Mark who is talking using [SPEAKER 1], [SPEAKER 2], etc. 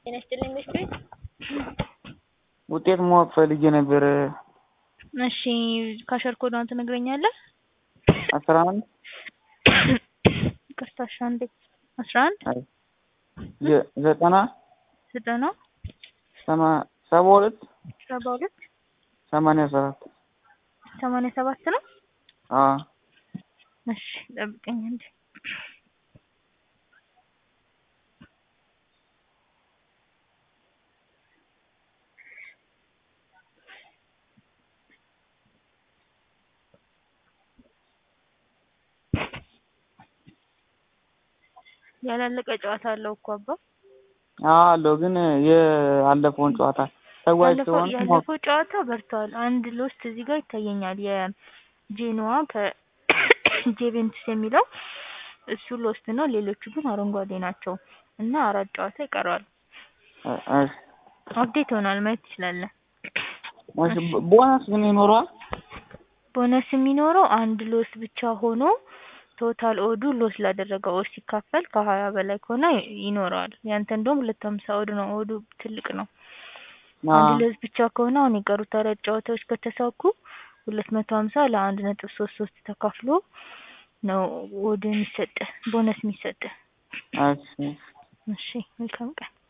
[SPEAKER 1] ጤና ይስጥልኝ ምሽት ቤት
[SPEAKER 2] ውጤት ማወቅ ፈልጌ ነበር።
[SPEAKER 1] እሺ ካሸር ኮዷን ትነግረኛለህ?
[SPEAKER 2] አስራ አንድ
[SPEAKER 1] ይቅርታ እሺ አንዴ አስራ አንድ
[SPEAKER 2] ዘ- ዘጠና
[SPEAKER 1] ዘጠና
[SPEAKER 2] ሰማ- ሰባ ሁለት
[SPEAKER 1] ሰባ ሁለት
[SPEAKER 2] ሰማንያ ሰባት
[SPEAKER 1] ሰማንያ ሰባት ነው።
[SPEAKER 2] አዎ
[SPEAKER 1] እሺ ጠብቀኝ አንዴ ያላለቀ ጨዋታ አለው እኮ አባ
[SPEAKER 2] አዎ አለው ግን የአለፈውን ጨዋታ ተጓዥ
[SPEAKER 1] ያለፈው
[SPEAKER 2] ስለሆነ ማወቅ
[SPEAKER 1] ያለፈው ጨዋታ በርቷል። አንድ ሎስት እዚህ ጋር ይታየኛል። የጄኖዋ ከጄቬንቱስ የሚለው እሱ ሎስት ነው። ሌሎቹ ግን አረንጓዴ ናቸው እና አራት ጨዋታ ይቀረዋል።
[SPEAKER 2] እ- እሺ
[SPEAKER 1] አፕዴት ይሆናል ማየት ትችላለህ።
[SPEAKER 2] እሺ ቦ- ቦነስ ግን ይኖረዋል?
[SPEAKER 1] ቦነስ የሚኖረው አንድ ሎስ ብቻ ሆኖ ቶታል ኦዱ ሎስ ላደረገው ኦድ ሲካፈል ከሀያ በላይ ከሆነ ይኖረዋል። ያንተ እንደውም ሁለት ሀምሳ ኦድ ነው። ኦዱ ትልቅ ነው። አንድ
[SPEAKER 2] አዎ
[SPEAKER 1] ሎስ ብቻ ከሆነ አሁን የቀሩት አራት ጨዋታዎች ከተሳኩ ሁለት መቶ ሀምሳ ለአንድ ነጥብ ሶስት ሶስት ተካፍሎ ነው ኦድ የሚሰጥ ቦነስ የሚሰጥ።
[SPEAKER 2] እሺ
[SPEAKER 1] እሺ መልካም ቀን።